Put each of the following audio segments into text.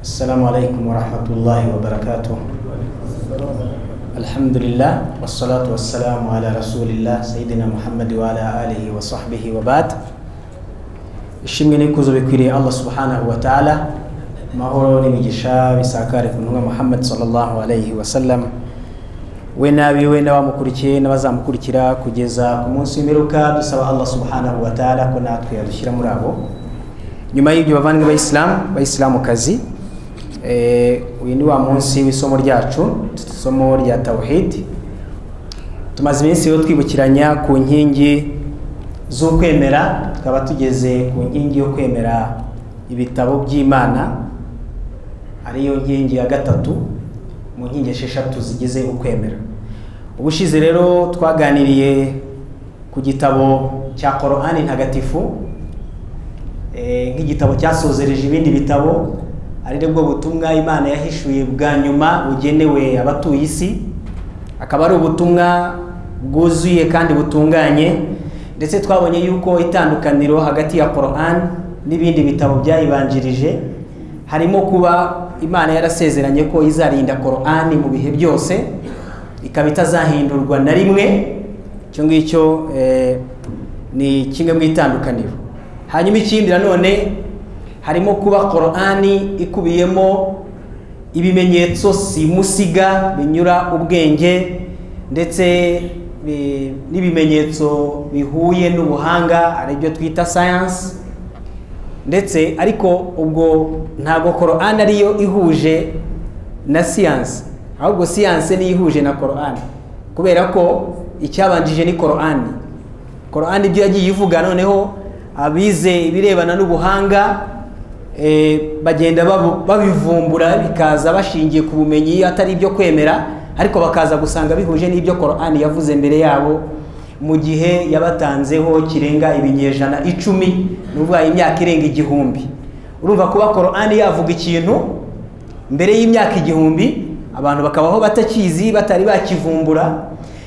السلام عليكم ورحمة الله وبركاته الحمد لله والصلاة والسلام على رسول الله سيدنا محمد وعلى آله وصحبه وبعد ishimwe n'ikuzo bikwiriye allah subhanahu wa ta'ala amahoro n'imigisha bisakare ku ntumwa muhammad sallallahu alayhi wa sallam we n'abiwe n'abamukurikiye n'abazamukurikira kugeza ku munsi w'imperuka dusaba allah subhanahu wa ta'ala ko natwe yadushyira muri abo nyuma y'ibyo bavandimwe bayisilamu bayisilamukazi eh, uyu ni wa munsi w'isomo ryacu isomo rya tawhid tumaze iminsi rero twibukiranya ku nkingi z'ukwemera tukaba tugeze ku nkingi yo kwemera ibitabo by'imana ariyo nkingi ya gatatu mu nkingi esheshatu zigize ukwemera ubushize rero twaganiriye ku gitabo cya korani ntagatifu eh, nk'igitabo cyasozereje ibindi bitabo ari bwo butumwa imana yahishuye bwa nyuma bugenewe abatuye isi akaba ari ubutumwa bwuzuye kandi butunganye ndetse twabonye yuko itandukaniro hagati ya Quran n'ibindi bitabo byayibanjirije harimo kuba imana yarasezeranye ko izarinda Quran mu bihe byose ikaba itazahindurwa na rimwe icyo ngicyo eh, ni kimwe mu itandukaniro hanyuma ikindi nanone harimo kuba Quran ikubiyemo ibimenyetso simusiga binyura ubwenge ndetse bi- n'ibimenyetso bihuye n'ubuhanga ari byo twita sayansi ndetse ariko ubwo ntabwo korani ariyo ihuje na siyansi ahubwo siyansi niyo ihuje na korani kubera ko icyabanjije ni korani korani ibyo yagiye ivuga noneho abize ibirebana n'ubuhanga eh, bagenda babu- babivumbura bikaza bashingiye ku bumenyi atari ibyo kwemera ariko bakaza gusanga bihuje n'ibyo korani yavuze mbere yabo mu gihe yabatanzeho kirenga ibinyejana icumi ni ukuvuga imyaka irenga igihumbi urumva kuba korani yavuga ikintu mbere y'imyaka igihumbi abantu bakabaho batakizi batari bakivumbura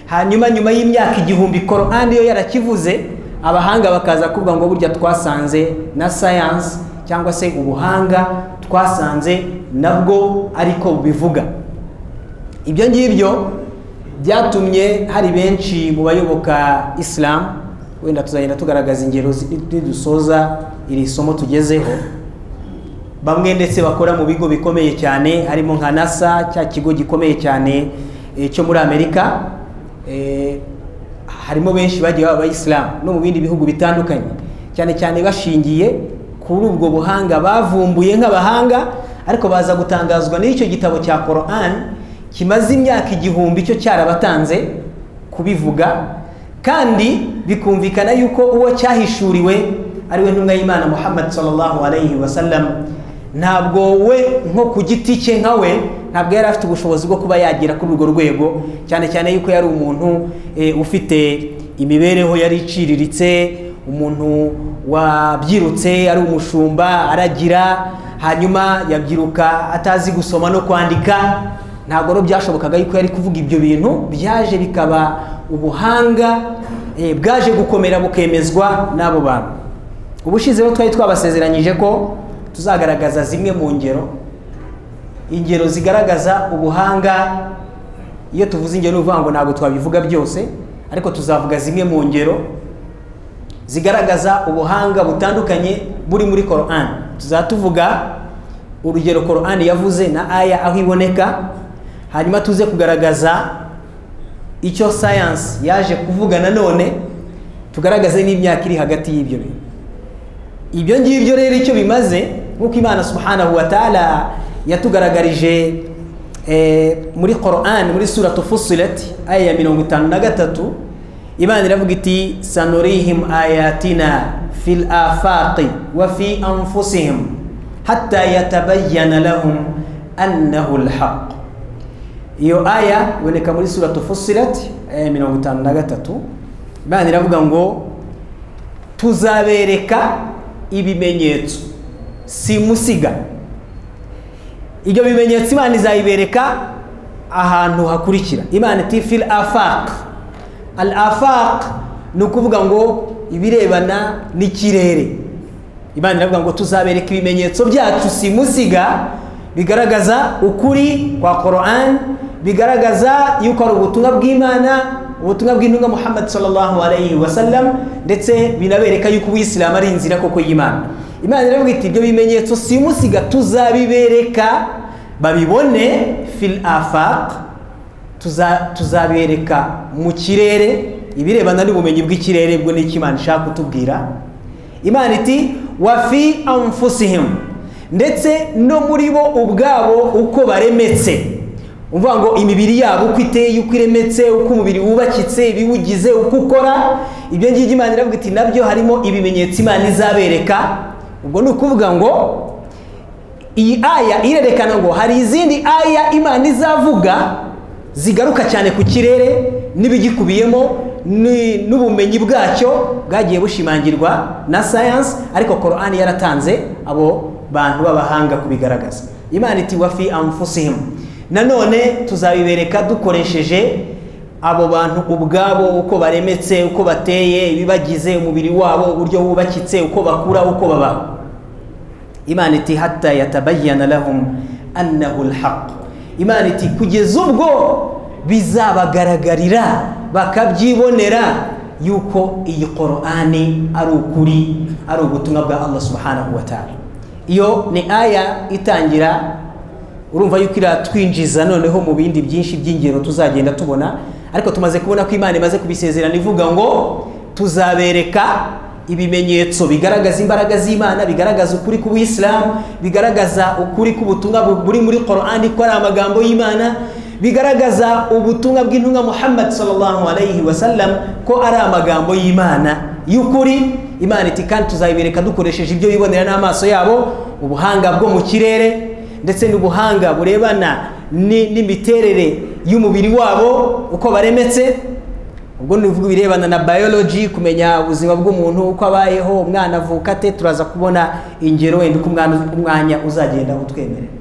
hanyuma nyuma y'imyaka igihumbi korani yo yarakivuze abahanga bakaza kuvuga ngo burya twasanze na sayansi cyangwa se ubuhanga twasanze nabwo ariko bubivuga ibyo ngibyo byatumye hari benshi mu bayoboka isilamu wenda tuzagenda tugaragaza ingero zi- nidusoza iri somo tugezeho bamwe ndetse bakora mu bigo bikomeye cyane harimo nka nasa cya kigo gikomeye cyane eh, cyo muri amerika eh, harimo benshi bagiye baba abayisilamu no mu bindi bihugu bitandukanye cyane cyane bashingiye kuri ubwo buhanga bavumbuye nk'abahanga ariko baza gutangazwa n'icyo gitabo cya korani kimaze imyaka igihumbi cyo cyarabatanze kubivuga kandi bikumvikana yuko uwo cyahishuriwe ariwe ntumwa y'imana muhammad sallallahu alayhi wa sallam ntabwo we nko ku giti cye nka we ntabwo yari afite ubushobozi bwo kuba yagera kuri urwo rwego cyane cyane yuko yari umuntu eh, ufite imibereho yari iciriritse umuntu wabyirutse ari umushumba aragira hanyuma yabyiruka atazi gusoma no kwandika ntabwo rero byashobokaga yuko yari kuvuga ibyo bintu byaje bikaba ubuhanga eh, bwaje gukomera bukemezwa n'abo bantu ubushize rero twari twabasezeranyije ko tuzagaragaza zimwe mu ngero ingero zigaragaza ubuhanga iyo tuvuze ingero ni ukuvuga ngo ntabwo twabivuga byose ariko tuzavuga zimwe mu ngero zigaragaza ubuhanga butandukanye buri muri korani tuzaba tuvuga urugero korani yavuze na aya aho iboneka hanyuma tuze kugaragaza icyo sayansi yaje kuvuga nanone tugaragaze n'imyaka iri hagati y'ibyo bintu ibyo ngibyo rero icyo bimaze nk'uko imana subhanahu wa ta'ala yatugaragarije eh, muri Quran muri suratu fusilet aya ya mirongo itanu na gatatu imana iravuga iti sanurihim ayatina fil afaqi wa fi anfusihim hatta yatabayyana lahum annahu alhaq iyo aya iboneka muri suratu fusilet aya ya mirongo itanu na gatatu imana iravuga ngo tuzabereka ibimenyetso simusiga ibyo bimenyetso imana izayibereka ahantu hakurikira imana iti fil afaq al afaq ni ukuvuga ngo ibirebana n'ikirere imana iravuga ngo tuzabereka ibimenyetso byacu simusiga bigaragaza ukuri kwa Qur'an bigaragaza yuko ari ubutumwa bw'Imana ubutumwa bw'intumwa Muhammad sallallahu alaihi wasallam ndetse binabereka yuko ubuyisilamu ari inzira koko y'Imana Imana iravuga iti ibyo bimenyetso simusiga tuzabibereka babibone fil afaq tuza- tuzabereka mu kirere ibirebana n'ubumenyi bw'ikirere bwo n'icyo Imana ishaka kutubwira imana iti wafi anfusihim ndetse no muri bo ubwabo uko baremetse uvuga ngo imibiri yabo uko iteye uko iremetse uko umubiri wubakitse ibiwugize uko ukora ibyo ngibyo imana iravuga iti nabyo harimo ibimenyetso imana izabereka ubwo ni ukuvuga ngo iyi aya irerekana ngo hari izindi aya imana izavuga zigaruka cyane ku kirere n'ibigikubiyemo ni- n'ubumenyi bwacyo bwagiye bushimangirwa na sayansi ariko korani yaratanze abo bantu b'abahanga kubigaragaza imana iti wafi anfusihimu nanone tuzabibereka dukoresheje abo bantu ubwabo uko baremetse uko bateye ibibagize umubiri wabo uburyo wubakitse uko bakura uko babaho imana iti hatta yatabayyana lahum annahu alhaq imana iti kugeza ubwo bizabagaragarira bakabyibonera yuko iyi qur'ani ari ukuri ari ubutumwa bwa allah subhanahu wa ta'ala iyo ni aya itangira urumva yuko iratwinjiza noneho mu bindi byinshi by'ingero tuzagenda tubona ariko tumaze kubona ko imana imaze kubisezerana ivuga ngo tuzabereka ibimenyetso bigaragaza imbaraga z'imana bigaragaza ukuri k'ubuyisilamu bigaragaza ukuri k'ubutumwa bu- buri muri korani ko ari amagambo y'imana bigaragaza ubutumwa bw'intumwa muhammad sallallahu alayhi wa sallam ko ari amagambo y'imana y'ukuri imana iti kandi tuzayibereka dukoresheje ibyo bibonera n'amaso yabo ubuhanga bwo mu kirere ndetse n'ubuhanga burebana ni- n'imiterere y'umubiri wabo uko baremetse ubwo ni uvuga ibirebana na biology kumenya ubuzima bw'umuntu uko abayeho umwana avuka ate turaza kubona ingero wenda uko umwana umwanya uzagenda utwemerera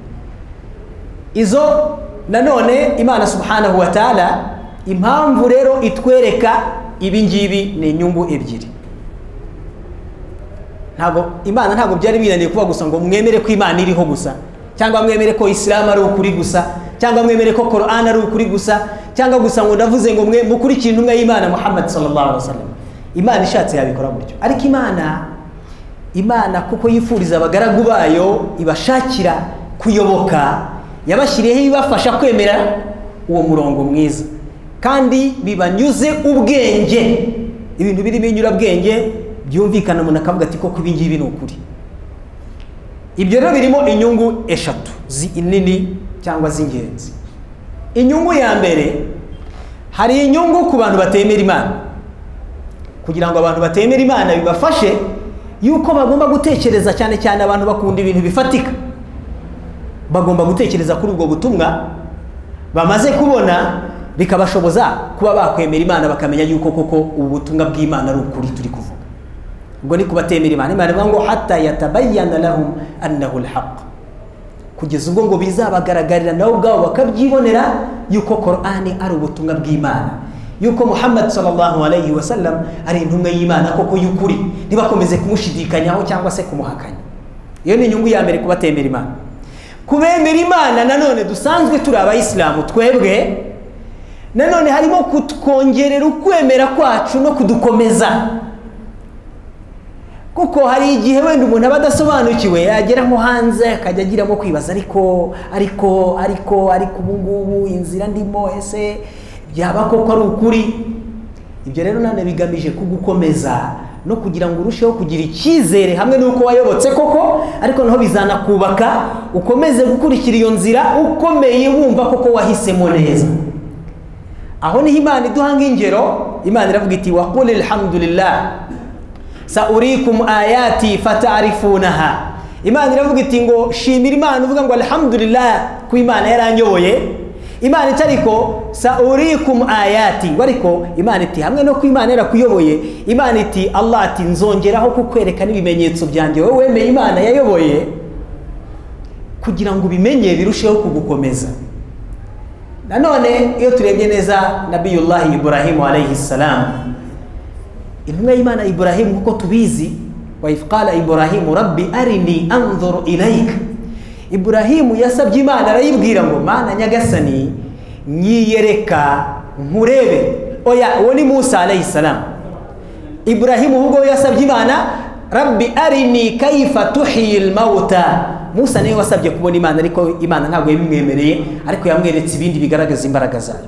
izo nanone imana subhanahu wa ta'ala impamvu rero itwereka ibi ngibi ni inyungu ebyiri ntabwo imana ntabwo byari binaniye kuba gusa ngo mwemere ko imana iriho gusa cyangwa mwemere ko isilamu ari ukuri gusa cyangwa mwemere ko korani ari ukuri gusa cyangwa gusa ngo ndavuze ngo mwe mukurikire intumwa y'imana muhammad sallallahu alaihi wasallam imana ishatse yabikora gutyo ariko imana imana kuko yifuriza abagaragu bayo ibashakira kuyoboka yabashyiriyeho ibibafasha kwemera uwo murongo mwiza kandi bibanyuze ubwenge ibintu birimo inyurabwenge byumvikana umuntu akavuga ati koko ibi ngibi ni ukuri ibyo rero birimo inyungu eshatu zi- nini cyangwa z'ingenzi inyungu ya mbere hari inyungu ku bantu batemera imana kugira ngo abantu batemera imana bibafashe yuko bagomba gutekereza cyane cyane abantu bakunda ibintu bifatika bagomba gutekereza kuri ubwo butumwa bamaze kubona bikabashoboza kuba bakwemera imana bakamenya yuko koko ubu butumwa bw'imana ari ukuri turi kuvuga ubwo ni kubatemera imana imana ivuga ngo hatta yatabayyana lahum annahu alhaq kugeza ubwo ngo bizabagaragarira nabo ubwabo bakabyibonera yuko korani ari ubutumwa bw'imana yuko muhammad sallallahu alayhi wa sallam ari intumwa y'imana koko y'ukuri ntibakomeze kumushidikanyaho cyangwa se kumuhakanya iyo ni inyungu ya mbere kubatemera imana kubemera imana nanone dusanzwe turi abayisilamu twebwe nanone harimo kutwongerera ukwemera kwacu no kudukomeza kuko hari igihe wenda umuntu aba adasobanukiwe yagera nko hanze akajya agiramo kwibaza ariko ariko ariko ariko ubu ngubu inzira ndimo ese byaba koko ari ukuri ibyo rero nanone bigamije kugukomeza no kugira ngo urusheho kugira icyizere hamwe n'uko wayobotse koko ariko naho bizanakubaka ukomeze gukurikira iyo nzira ukomeye wumva koko wahisemo neza aho niho imana iduha nk'ingero imana iravuga iti waqul alhamdulillah saurikum ayati fatarifunaha imana iravuga iti ngo shimira imana uvuga ngo alhamdulillah ku imana yaranyoboye imana iti ariko saurikum ayati ngo ariko imana iti hamwe no ku imana yarakuyoboye imana iti allah ati nzongeraho kukwereka n'ibimenyetso byanjye wowe wemeye imana yayoboye kugira ngo ubimenye birusheho kugukomeza nanone iyo turebye neza nabiyullahi ibrahimu alayhi salamu intumwa y'imana iburahimu kuko tubizi wa if qala iburahimu rabbi arini anzuru ilayka iburahimu yasabye imana arayibwira ngo mana nyagasani nyiyereka nkurebe oya uwo ni musa alayhi salamu iburahimu ahubwo we yasabye imana rabbi arini kayifa tuhiyil mawuta musa niwe wasabye kubona imana ariko imana ntabwo yabimwemereye ariko yamweretse ibindi bigaragaza imbaraga zayo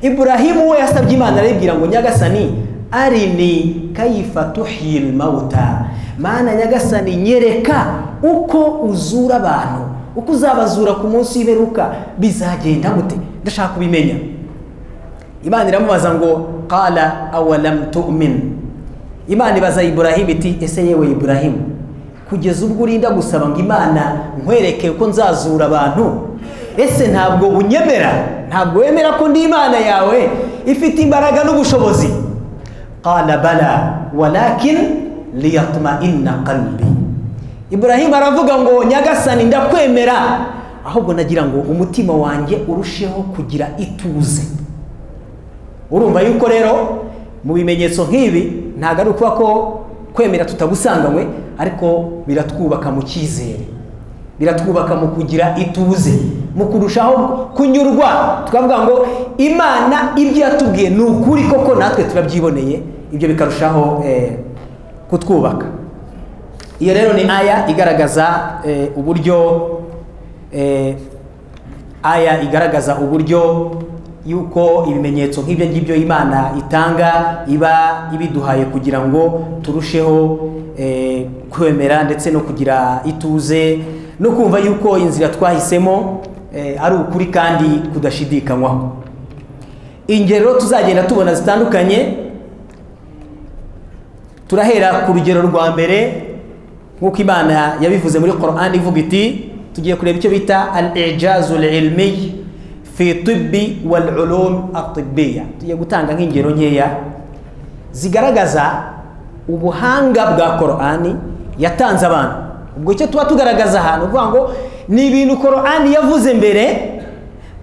iburahimu we yasabye imana arayibwira ngo nyagasani arini kayifa tuhiyil mawuta mana nyagasani nyereka uko uzura abantu uko uzabazura ku munsi w'iberuka bizagenda gute ndashaka kubimenya imana iramubaza ngo qala awalamu tu'min imana ibaza iburahimu iti ese yewe iburahimu kugeza ubwo urinda gusaba ngo imana nkwereke ko nzazura abantu ese ntabwo unyemera ntabwo wemera ko ndi imana yawe ifite imbaraga n'ubushobozi qala bala walakin liyatma'inna qalbi iburahimu aravuga ngo nyagasani ndakwemera ahubwo nagira ngo umutima wanjye urusheho kugira ituze urumva yuko rero mu bimenyetso nk'ibi ntabwo ari ukuba ko kwemera tutagusanganywe ariko biratwubaka mu cyizere biratwubaka mu kugira ituze mu kurushaho kunyurwa tukavuga ngo imana ibyo yatubwiye ni ukuri koko natwe turabyiboneye ibyo bikarushaho kutwubaka iyo rero ni aya igaragaza uburyo aya igaragaza uburyo yuko ibimenyetso nk'ibyo ngibyo imana itanga iba ibiduhaye kugira ngo turusheho kwemera ndetse no kugira ituze no kumva yuko inzira twahisemo ari ukuri kandi kudashidikanywaho ingero tuzagenda tubona zitandukanye turahera ku rugero rwa mbere nk'uko imana yabivuze muri korani ivuga iti tugiye kureba icyo bita al ijazul ilmiye fi tibbi wal ulum atibbiya tugiye gutanga nk'ingero nkeya zigaragaza ubuhanga bwa korani yatanze abantu ubwo icyo tuba tugaragaza ahantu uvuga ngo ni ibintu korani yavuze mbere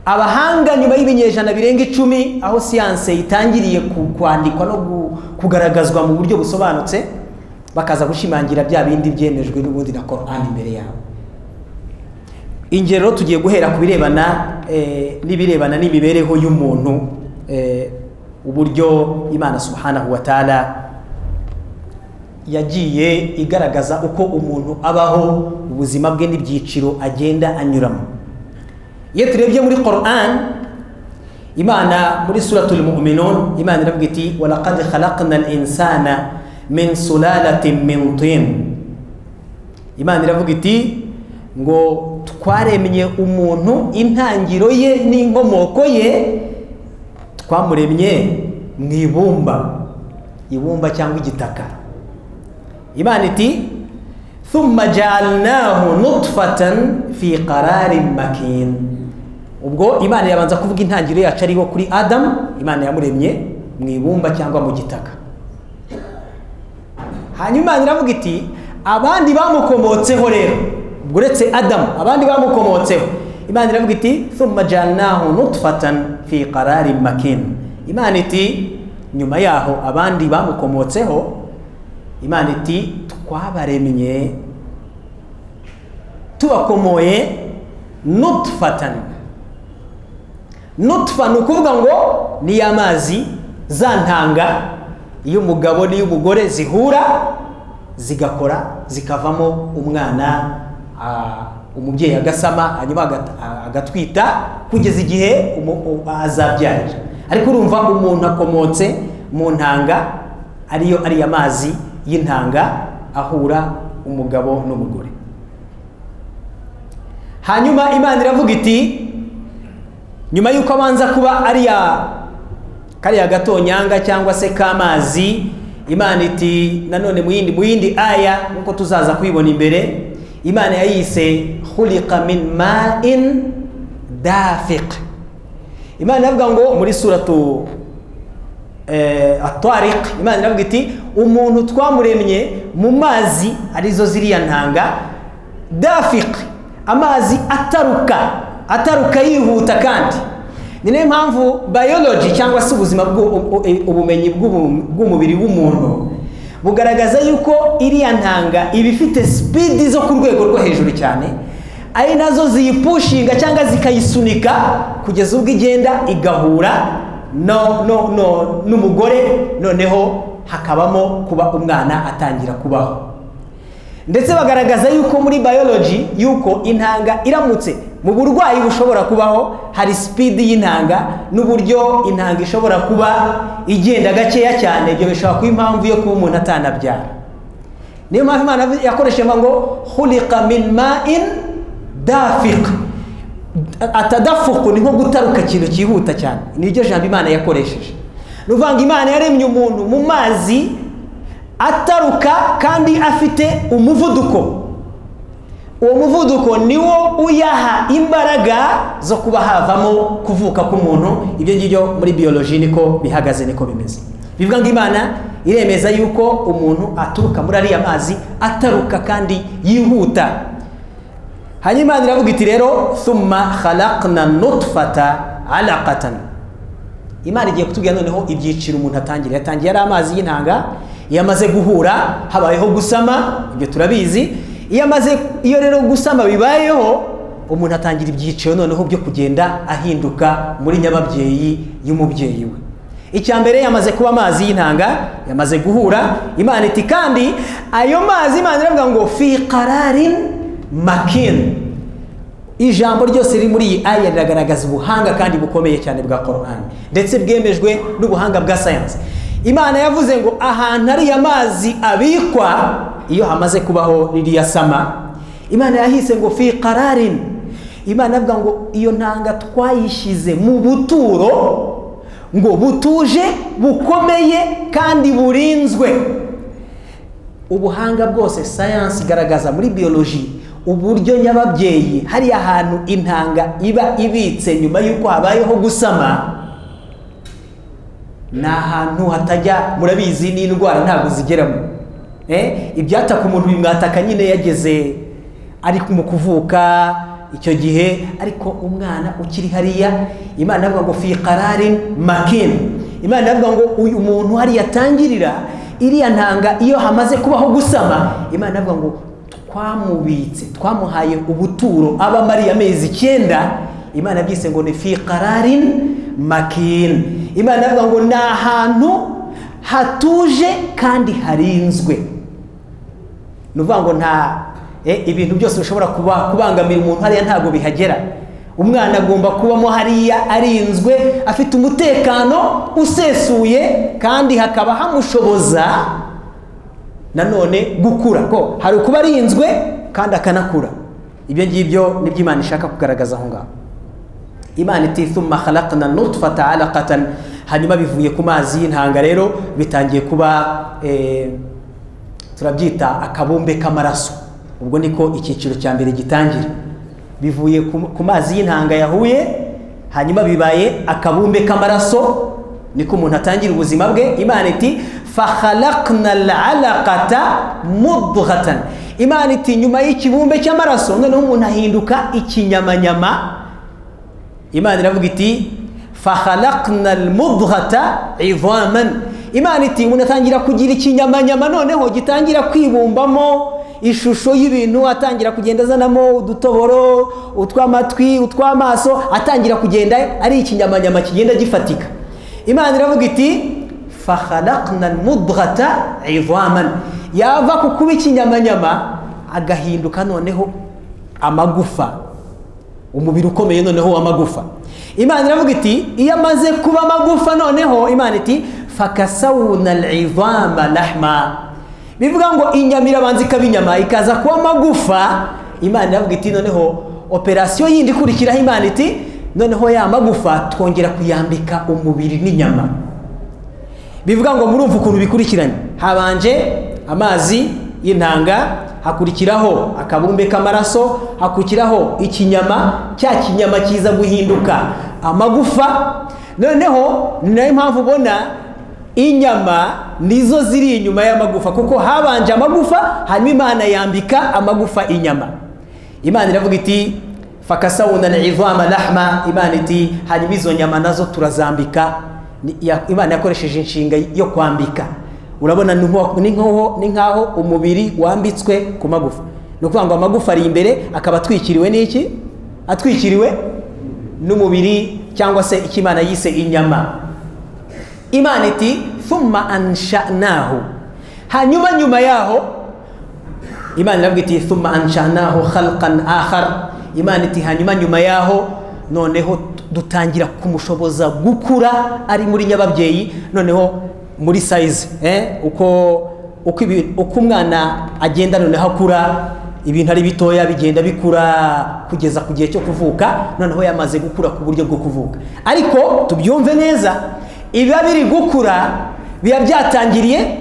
abahanga nyuma y'ibinyejana birenga icumi aho siyanse itangiriye kwandikwa no kugaragazwa mu buryo busobanutse bakaza gushimangira bya bindi byemejwe n'ubundi na korani imbere yabo ingero tugiye guhera ku birebana n'ibirebana n'imibereho y'umuntu uburyo imana subhanahu wa ta'ala yagiye igaragaza uko umuntu abaho ubuzima bwe n'ibyiciro agenda anyuramo iyo turebye muri koran imana muri suratul mu'minun imana iravuga iti walaqad khalaqna al-insana min sulalatin min tin imana iravuga iti ngo twaremye umuntu intangiro ye n'inkomoko ye twamuremye mu ibumba ibumba cyangwa igitaka imana iti thumma ja'alnahu nutfatan fi qararin makin ubwo imana yabanza kuvuga intangiro yacu ariho kuri adamu imana yamuremye mu ibumba cyangwa mu gitaka hanyuma imana iravuga iti abandi bamukomotseho rero uretse adamu abandi bamukomotseho imana iravuga iti thumma janahu nutfatan fi qarari makin imana iti nyuma yaho abandi bamukomotseho imana iti twabaremye tubakomoye nutfatan nutfa ni ukuvuga ngo ni amazi za ntanga iy'umugabo n'iy'umugore zihura zigakora zikavamo umwana umubyeyi agasama hanyuma agatwita kugeza igihe azabyarira ariko urumva umuntu akomotse mu ntanga ariyo ari amazi y'intanga ahura umugabo n'umugore hanyuma imana iravuga iti nyuma y'uko abanza kuba ariya kariya gatonyanga cyangwa se k'amazi imana iti nanone mu yindi aya nk'uko tuzaza kwibona imbere imana yayise khuliqa min ma'in dafiq imana iravuga ngo muri suratu atariq imana iravuga iti umuntu twamuremye mu mazi arizo ziriya ntanga dafiq amazi ataruka ataruka yihuta kandi ni nayo mpamvu biology cyangwa se ubuzima ubumenyi bw'umubiri w'umuntu bugaragaza yuko iriya ntanga iba ifite sipidi zo ku rwego rwo hejuru cyane ari nazo ziyipushinga cyangwa zikayisunika kugeza ubwo igenda igahura no no no n'umugore noneho hakabamo kuba umwana atangira kubaho ndetse bagaragaza yuko muri biology yuko intanga iramutse mu burwayi bushobora kubaho hari sipidi y'intanga n'uburyo intanga ishobora kuba igenda gakeya cyane ibyo bishobora kuba impamvu yo kuba umuntu atanabyara niyo mpamvu imana yakoresheje ngo hulika min ma'in dafika atadafuku ni nko gutaruka ikintu cyihuta cyane niryo jambo imana yakoresheje ni ukuvuga ngo imana yaremye umuntu mu mazi ataruka kandi afite umuvuduko uwo muvuduko niwo uyaha imbaraga zo kuba havamo kuvuka k'umuntu ibyo ngibyo muri biyoloji niko bihagaze niko bimeze bivuga ngo imana iremeza yuko umuntu aturuka muri ariya mazi ataruka kandi yihuta hanyuma imana iravuga iti rero suma harakana nutufata alakatana imana igiye kutubwira noneho ibyiciro umuntu atangira yatangiye ari amazi y'intanga iyo amaze guhura habayeho gusama ibyo turabizi iyo amaze iyo rero gusama bibayeho umuntu atangira ibyiciro noneho byo kugenda ahinduka muri nyababyeyi y'umubyeyi we icya mbere yamaze kuba amazi y'intanga yamaze guhura imana iti kandi ayo mazi imana iravuga ngo fi kararin makini ijambo ryose riri muri iyi aya riragaragaza ubuhanga kandi bukomeye cyane bwa korani ndetse bwemejwe n'ubuhanga bwa sayansi imana yavuze ngo ahantu ariya mazi abikwa iyo hamaze kubaho ririya sama imana yahise ngo fi kararini imana avuga ngo iyo ntanga twayishyize mu buturo ngo butuje bukomeye kandi burinzwe ubuhanga bwose sayansi igaragaza muri biyoloji uburyo nyababyeyi hariya hantu intanga iba ibitse nyuma y'uko habayeho gusama ni ahantu hatajya murabizi n'indwara ntabwo zigeramo ibyataka umuntu bimwataka nyine yageze ari mu kuvuka icyo gihe ariko umwana ukiri hariya imana avuga ngo fi kararin makini imana avuga ngo uyu muntu hariya atangirira iriya ntanga iyo hamaze kubaho gusama imana avuga ngo twamubitse twamuhaye ubuturo abamo ariya amezi icyenda imana byise ngo ni fi kararin makini imana avuga ngo ni ahantu hatuje kandi harinzwe ni ukuvuga ngo nta ibintu byose bishobora kubangamira umuntu hariya ntabwo bihagera umwana agomba kubamo hariya arinzwe afite umutekano usesuye kandi hakaba hamushoboza nanone gukura ko hari ukuba arinzwe kandi akanakura ibyo ngibyo ni byo imana ishaka kugaragaza aho ngaho imana itifuma halakana nutufata alakatana hanyuma bivuye ku mazi y'intanga rero bitangiye kuba turabyita akabumbe k'amaraso ubwo niko icyiciro cya mbere gitangira bivuye ku mazi y'intanga yahuye hanyuma bibaye akabumbe k'amaraso niko umuntu atangira ubuzima bwe imana iti fahalakna alakata mudghatan imana iti nyuma y'ikibumbe cy'amaraso noneho umuntu ahinduka ikinyamanyama imana iravuga iti fahalakna almudghata idhaman imana iti umuntu atangira kugira ikinyamanyama noneho gitangira kwibumbamo ishusho y'ibintu atangira kugenda azanamo udutoboro utw'amatwi utw'amaso atangira kugenda ari ikinyamanyama kigenda gifatika imana iravuga iti fahalakna almudghata idhaman yava ku kuba ikinyamanyama agahinduka noneho amagufa umubiri ukomeye noneho w'amagufa imana iravuga iti iyo amaze kuba amagufa noneho imana iti fakasawuna al'idhama lahma bivuga ngo inyama irabanza ikaba inyama ikaza kuba amagufa imana iravuga iti noneho operasiyo yindi ikurikiraho imana iti noneho ya magufa twongera kuyambika umubiri n'inyama bivuga ngo murumva ukuntu bikurikiranye habanje amazi y'intanga hakurikiraho akabumbe k'amaraso hakurikiraho ikinyama cya kinyama kiza guhinduka amagufa noneho ni nayo mpamvu ubona inyama nizo ziri inyuma y'amagufa kuko habanje amagufa hanyuma imana yambika amagufa inyama imana iravuga iti fakasawuna na ivama lahma imana iti hanyuma izo nyama nazo turazambika imana yakoresheje inshinga yo kwambika urabona ni nk'aho umubiri wambitswe ku magufa ni ukuvuga ngo amagufa ari imbere akaba atwikiriwe n'iki atwikiriwe n'umubiri cyangwa se icyo imana yise inyama imana iti thumma anshanahu hanyuma nyuma yaho imana iravuga iti thumma anshanahu khalqan akhar imana iti hanyuma nyuma yaho noneho dutangira kumushoboza gukura ari muri nyababyeyi noneho muri sayizi eh? uko uko ibi- uko umwana agenda noneho akura ibintu ari bitoya bigenda bikura kugeza ku gihe cyo kuvuka noneho yamaze gukura ku buryo bwo kuvuka ariko tubyumve neza ibiba biri gukura biba byatangiriye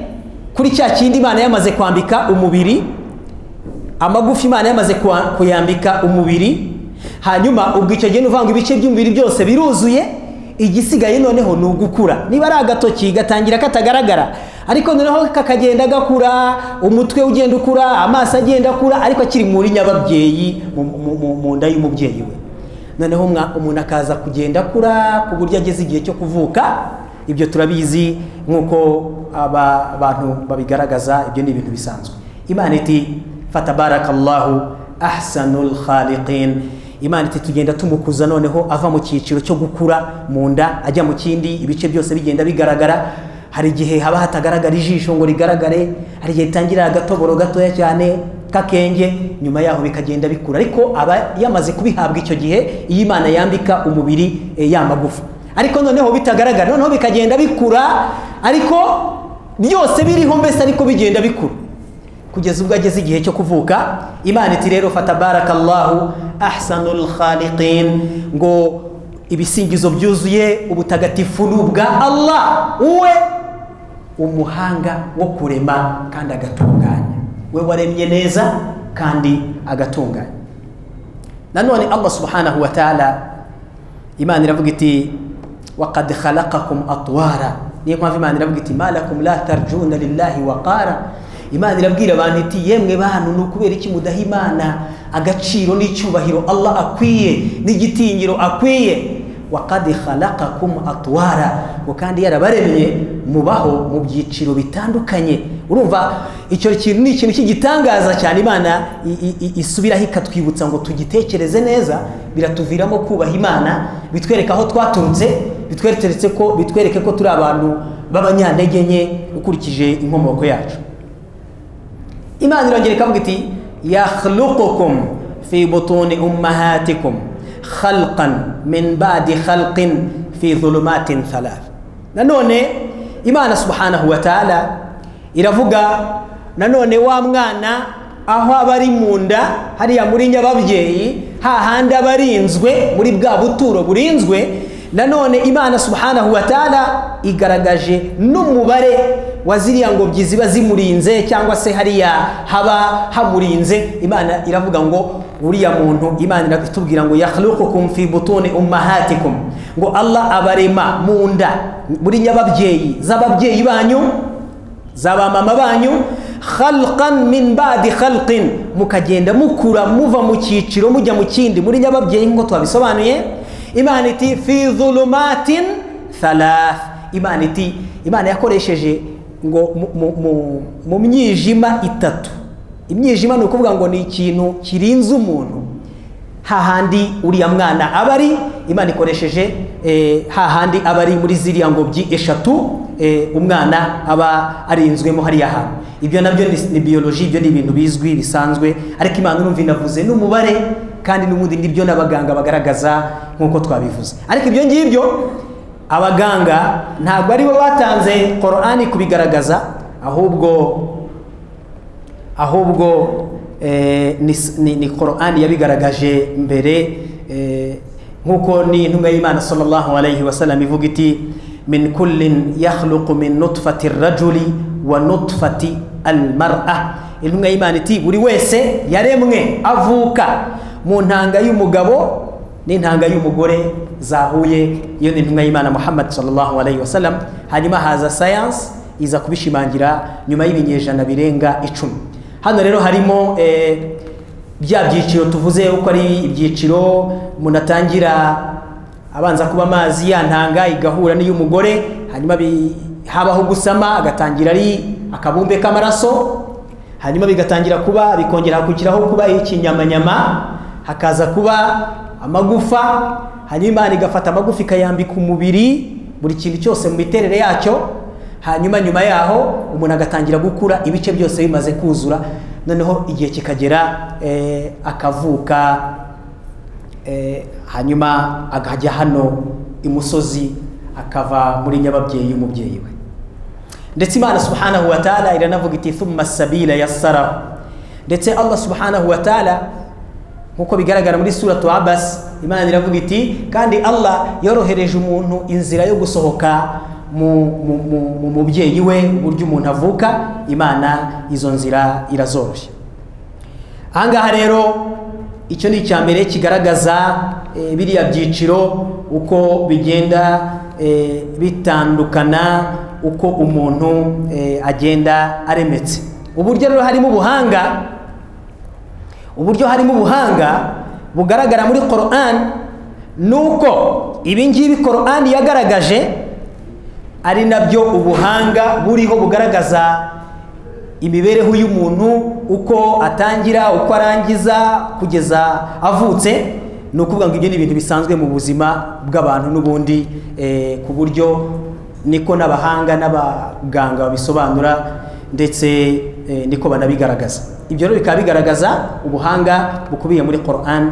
kuri cya kindi imana yamaze kwambika umubiri amagufa imana yamaze kuwa- kuyambika umubiri hanyuma ubwo icyo gihe ni ukuvuga ngo ibice by'umubiri byose biruzuye igisigaye noneho ni ugukura niba ari agatoki gatangira katagaragara ariko noneho kakagenda gakura umutwe ugenda ukura amaso agenda akura ariko akiri muri nyababyeyi mu- mu- mu- mu nda y'umubyeyi we noneho umwa- umuntu akaza kugenda akura ku buryo ageze igihe cyo kuvuka ibyo turabizi nk'uko aba- abantu babigaragaza ibyo ni ibintu bisanzwe imana iti fatabarakallahu ahsanul khaliqin imana iti tugenda tumukuza noneho ava mu cyiciro cyo gukura mu nda ajya mu kindi ibice byose bigenda bigaragara hari igihe haba hatagaragara ijisho ngo rigaragare hari igihe ritangira agatoboro gatoya cyane k'akenge nyuma yaho bikagenda bikura ariko aba yamaze kubihabwa icyo gihe iyo imana yambika umubiri eh, ya magufa ariko noneho bitagaragara noneho bikagenda bikura ariko byose biriho mbese ariko bigenda bikura kugeza ubwo ageze igihe cyo kuvuka imana iti rero fatabarakallahu ahsanul khaliqin ngo ibisingizo byuzuye ubutagatifu ni ubwa allah uwe umuhanga wo kurema kandi agatunganya we waremye neza kandi agatunganya nanone allah subhanahu wa ta'ala imana iravuga iti waqad khalaqakum atwara niyo mpamvu imana iravuga iti malakum la tarjuna lillahi waqara imana irabwira abantu iti yemwe bantu ni ukubera iki mudaha imana agaciro n'icyubahiro allah akwiye n'igitinyiro akwiye waqad khalaqakum atwara ngo kandi yarabaremye mubaho mu byiciro bitandukanye urumva icyo kintu ni ikintu cy'igitangaza cyane imana i- i- i- isubiraho ikatwibutsa ngo tugitekereze neza biratuviramo kubaha imana bitwereka aho twaturutse bitweretse ko bitwereke ko turi abantu b'abanyantege nke ukurikije inkomoko yacu imana irongera ikavuga iti yakhluqukum fi butuni ummahatikum khalqan min ba'di khalqin fi dhulumatin thalath nanone imana subhanahu wa ta'ala iravuga nanone wa mwana aho aba ari mu nda hariya muri nyababyeyi hahandi aba arinzwe muri bwa buturo burinzwe nanone imana subhanahu wa ta'ala igaragaje n'umubare wa ziriya ngobyi ziba zimurinze cyangwa se hariya haba hamurinze imana iravuga ngo uriya muntu imana iratubwira ngo yakhluqukum fi butuni ummahatikum ngo allah abarema mu nda muri nyababyeyi z'ababyeyi banyu zabamama banyu khalqan min badi khalqin mukagenda mukura muva mu cyiciro mujya mu kindi muri nyababyeyi nk'uko twabisobanuye imana iti fi dhulumatin thalath imana iti imana yakoresheje ngo mu- mu- mu- mu myijima itatu imyijima ni ukuvuga ngo ni ikintu kirinze umuntu hahandi uriya mwana aba ari imana ikoresheje eh, hahandi aba ari muri ziriya ngobyi eshatu eh, umwana aba arinzwemo hariya hantu ibyo nabyo ni- ni biyoloji ibyo ni ibintu bizwi bisanzwe ariko imana urumva inavuze n'umubare kandi n'ubundi nibyo n'abaganga bagaragaza nk'uko twabivuze ariko ibyo ngibyo abaganga ntabwo ari bo batanze korani kubigaragaza ahubwo ahubwo eh, ni, ni, ni korani yabigaragaje mbere eh, nk'uko ni intumwa y'imana sallallahu alayhi wasallam ivuga iti min kullin yakhluqu min nutfati rajuli wa nutfati almar'a intumwa y'imana iti buri wese yaremwe avuka mu ntanga y'umugabo n'intanga y'umugore zahuye iyo ni intumwa y'imana muhammad sallallahu alayhi wasallam hanyuma haza science iza kubishimangira nyuma y'ibinyejana birenga icumi hano rero harimo eh, bya byiciro tuvuze uko ari ibyiciro umuntu atangira abanza kuba amazi ya ntanga igahura n'iy'umugore hanyuma bi- habaho gusama agatangira ari akabumbe k'amaraso hanyuma bigatangira kuba bikongera hakukiraho kuba ikinyamanyama hakaza kuba amagufa hanyuma imana igafata amagufa ikayambika umubiri buri kintu cyose mu miterere yacyo hanyuma nyuma yaho umuntu agatangira gukura ibice byose bimaze kuzura noneho igihe kikagera eh, akavuka eh, hanyuma akajya hano imusozi akava muri nyababyeyi y'umubyeyi we ndetse imana subhanahu wa ta'ala iranavuga iti thumma sabila yassarahu ndetse allah subhanahu wa ta'ala nk'uko bigaragara muri suratu abas imana iravuga iti kandi allah yorohereje umuntu inzira yo gusohoka mu, mu, mu, mu mubyeyi we uburyo umuntu avuka imana izo nzira irazoroshya ahangaha rero icyo ni icya mbere kigaragaza eh, biriya byiciro uko bigenda eh, bitandukana uko umuntu eh, agenda aremetse uburyo rero harimo ubuhanga uburyo harimo ubuhanga bugaragara muri Quran ni uko ibi ngibi Quran yagaragaje ari nabyo ubuhanga buriho bugaragaza imibereho y'umuntu uko atangira uko arangiza kugeza avutse ni ukuvuga ngo ibyo ni ibintu bisanzwe mu buzima bw'abantu n'ubundi eh, ku buryo niko n'abahanga n'abaganga babisobanura ndetse niko banabigaragaza ibyo rero bikaba bigaragaza ubuhanga bukubiye muri Quran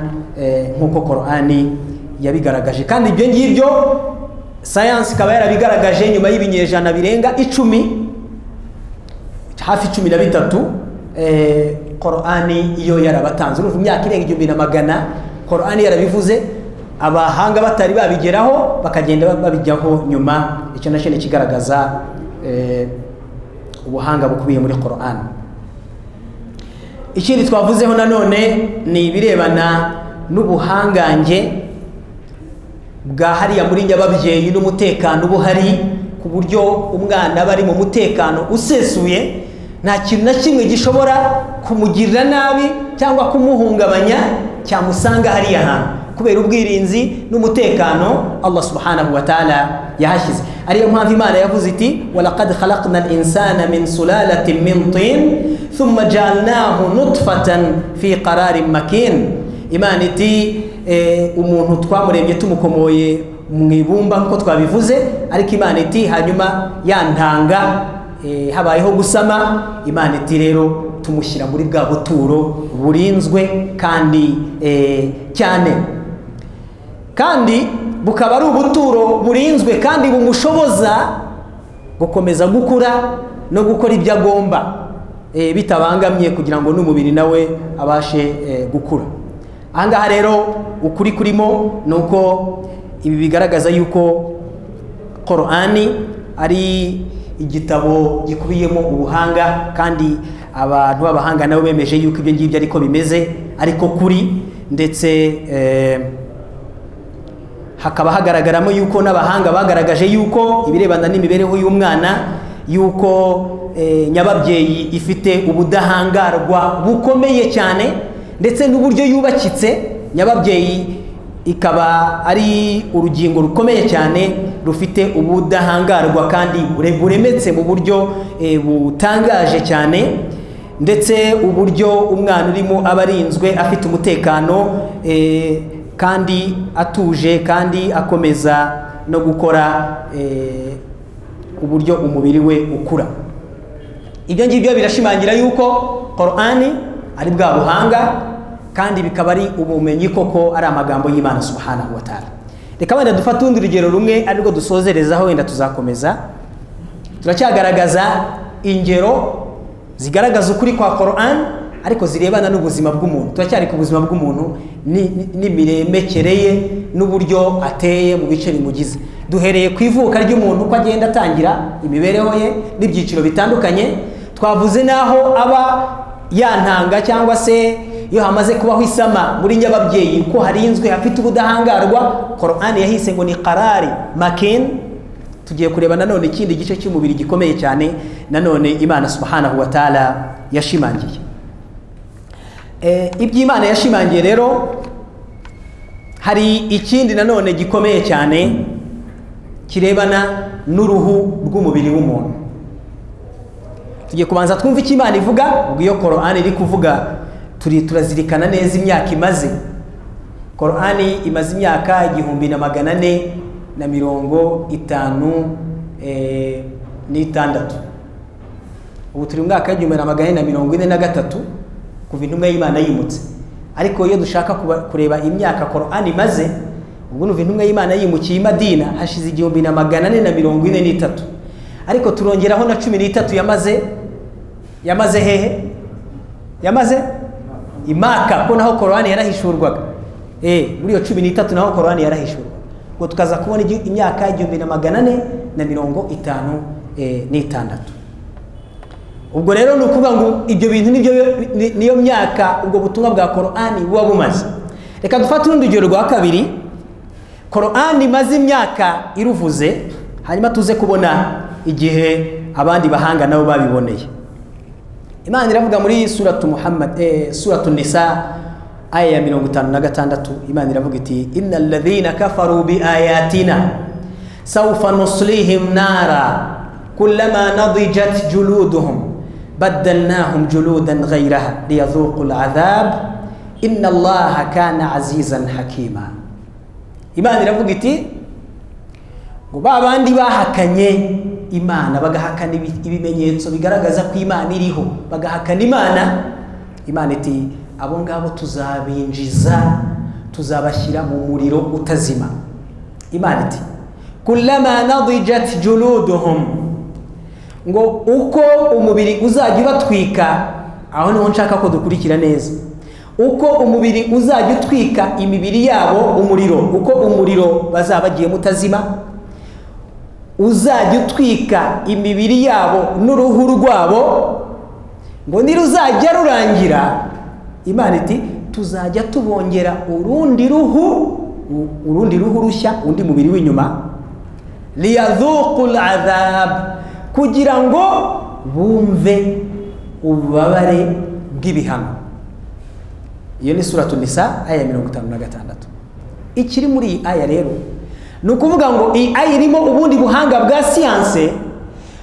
nk'uko Qur'ani yabigaragaje kandi ibyo ngibyo sayansi ikaba yarabigaragaje nyuma y'ibinyejana birenga icumi hafi cumi na bitatu Qur'ani iyo yarabatanze urumva imyaka irenga igihumbi na magana Qur'ani yarabivuze abahanga batari babigeraho bakagenda babijyaho nyuma icyo nacyo ni ikigaragaza ubuhanga bukubiye muri Quran ikindi twavuzeho nanone ni ibirebana n'ubuhangange bwa hariya muri nyababyeyi n'umutekano uba uhari ku buryo umwana aba ari mu mutekano usesuye nta kintu na kimwe gishobora kumugirira nabi cyangwa kumuhungabanya cyamusanga hariya hantu kubera ubwirinzi n'umutekano Allah subhanahu wa ta'ala yahashyize ariyo mpamvu imana yavuze iti walaqad khalaqna al-insana min sulalatin min tin thumma ja'alnahu nutfatan fi qararin makin imana iti eh, umuntu twamuremye tumukomoye mu ibumba nk'uko twabivuze ariko imana iti hanyuma yantanga eh, habayeho gusama imana iti rero tumushyira muri bwa buturo burinzwe kandi eh, cyane kandi bukaba ari ubuturo burinzwe kandi bumushoboza gukomeza gukura no gukora ibyo agomba bitabangamye kugira ngo n'umubiri nawe abashe gukura ahangaha rero ukuri kurimo ni uko ibi bigaragaza yuko korani ari igitabo gikubiyemo ubuhanga kandi abantu b'abahanga nabo bemeje yuko ibyo ngibyo ariko bimeze ariko kuri ndetse hakaba hagaragaramo yuko n'abahanga bagaragaje yuko ibirebana n'imibereho y'umwana yuko nyababyeyi ifite ubudahangarwa bukomeye cyane ndetse n'uburyo yubakitse nyababyeyi ikaba ari urugingo rukomeye cyane rufite ubudahangarwa kandi buremetse mu buryo butangaje cyane ndetse uburyo umwana urimo aba arinzwe afite umutekano kandi atuje kandi akomeza no gukora uburyo umubiri we ukura ibyo ngibyo birashimangira yuko korani ari bwa buhanga kandi bikaba ari ubumenyi koko ari amagambo y'imana subhanahu wataala reka wenda dufate urundi rugero rumwe ari rwo dusozerezaho wenda tuzakomeza turacyagaragaza ingero zigaragaza ukuri kwa korani ariko zirebana n'ubuzima bw'umuntu turacyari ku buzima bw'umuntu n'imiremekere ye n'uburyo ateye mu bice bimugize duhereye ku ivuka ry'umuntu uko agenda atangira imibereho ye n'ibyiciro bitandukanye twavuze n'aho aba yantanga cyangwa se iyo hamaze kubaho isama muri nyababyeyi ko harinzwe hafite ubudahangarwa korani yahise ngo ni karari makeni tugiye kureba nanone ikindi gice cy'umubiri gikomeye cyane nanone imana subhanahu wa ta'ala yashimangiye iby'imana yashimangiye rero hari ikindi nanone gikomeye cyane kirebana n'uruhu rw'umubiri w'umuntu tugiye kubanza twumva icyo imana ivuga ubwo iyo korani iri kuvuga turi turazirikana neza imyaka imaze korani imaze imyaka igihumbi na magana ane na mirongo itanu eh, n'itandatu ubu turi mu mwaka w'igihumbi na magana ane na mirongo ine na gatatu kuva intumwa y'imana yimutse ariko iyo dushaka kuba- kureba imyaka korani imaze ubwo nuva intumwa y'imana yimukiye i madina hashize igihumbi na magana ane na mirongo ine n'itatu ariko turongeraho na cumi n'itatu yamaze yamaze hehe yamaze imaka ko naho korani yarahishurwaga Eh, muri iyo cumi n'itatu naho korani yarahishurwaga ngo tukaza kubona igi- imyaka igihumbi na magana ane na mirongo itanu eh, n'itandatu ubwo rero ni ukuvuga ngo ibyo bintu nibyo ni- niyo myaka ubwo butumwa bwa korani buba bumaze reka dufate urundi rugero rwa kabiri korani imaze imyaka iruvuze hanyuma tuze kubona igihe abandi bahanga nabo babiboneye imana iravuga muri suratu muhammad eh, suratu nisa aya ya mirongo itanu na gatandatu imana iravuga iti inna alladhina kafaru bi ayatina sawfa nuslihim nara kullama nadijat juluduhum baddalnahum juludan ghayraha liyadhuqu al'adhab inna allaha kana azizan hakima imana iravuga iti ngo ba bandi bahakanye imana bagahakana ibi- ibimenyetso bigaragaza ko imana iriho bagahakana imana imana iti abo ngabo tuzabinjiza tuzabashyira mu muriro utazima imana iti kullama nadijat juluduhum ngo uko umubiri uzajya ubatwika aho niho nshaka ko dukurikira neza uko umubiri uzajya utwika imibiri yabo umuriro uko umuriro bazaba bagiyemo utazima uzajya utwika imibiri yabo n'uruhu rwabo ngo niruzajya rurangira imana iti tuzajya tubongera urundi ruhu u- urundi ruhu rushya undi mubiri w'inyuma liyadhuqu adhab kugira ngo bumve ububabare bw'ibihano iyo ni suratu nisa aya ya mirongo itanu na gatandatu ikiri muri iyi aya rero ni ukuvuga ngo iyi aya irimo ubundi buhanga bwa siyanse